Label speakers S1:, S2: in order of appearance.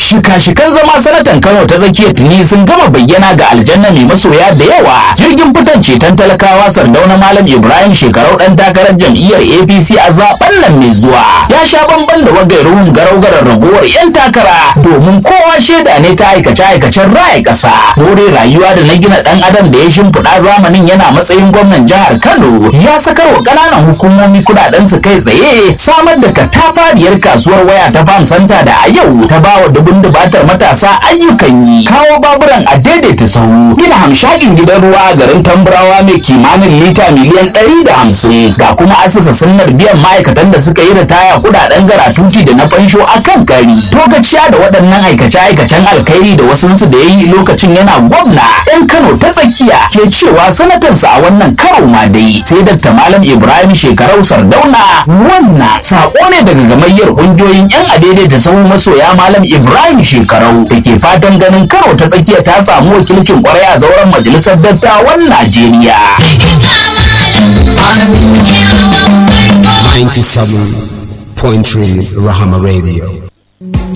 S1: shika-shikan zama sanatan kano ta tsakiyar tuni sun gama bayyana ga aljanna mai masoya da yawa jirgin fitan ceton talakawa sardauna malam ibrahim shekarau dan takarar jam'iyyar apc a zaben nan mai zuwa ya sha bamban da wagairuhun garau-garar ragowar yan takara domin kowa shaida ne ta aikace-aikacen raya ƙasa more rayuwa da na gina dan adam da ya shimfiɗa zamanin yana matsayin gwamnan jihar kano ya sakar wa ƙananan hukumomi kuɗaɗen su kai tsaye samar da katafariyar kasuwar waya ta farm center da a yau ta bawa dubun dubatar matasa ayyukan yi kawo baburan a daidaita sahu gina hamshakin gidan ruwa a garin tamburawa mai kimanin lita miliyan ɗari da hamsin ga kuma asasa sunnar biyan ma'aikatan da suka yi ritaya kuɗaɗen garatuti da na fansho a kan kari togaciya da waɗannan aikace-aikacen alkhairi da wasunsu da ya yi lokacin yana gwamna yan kano ta tsakiya ke cewa sanatarsa a wannan karo ma dai sai dakta malam ibrahim shekarau sardauna wannan sako ne daga gamayyar ƙungiyoyin yan adaidaita sahu masoya malam ibrahim shekarau da ke fatan ganin karo ta tsakiya ta samu wakilcin kwarai a zauren majalisar dattawan najeriya
S2: 97.3 Rahama Radio.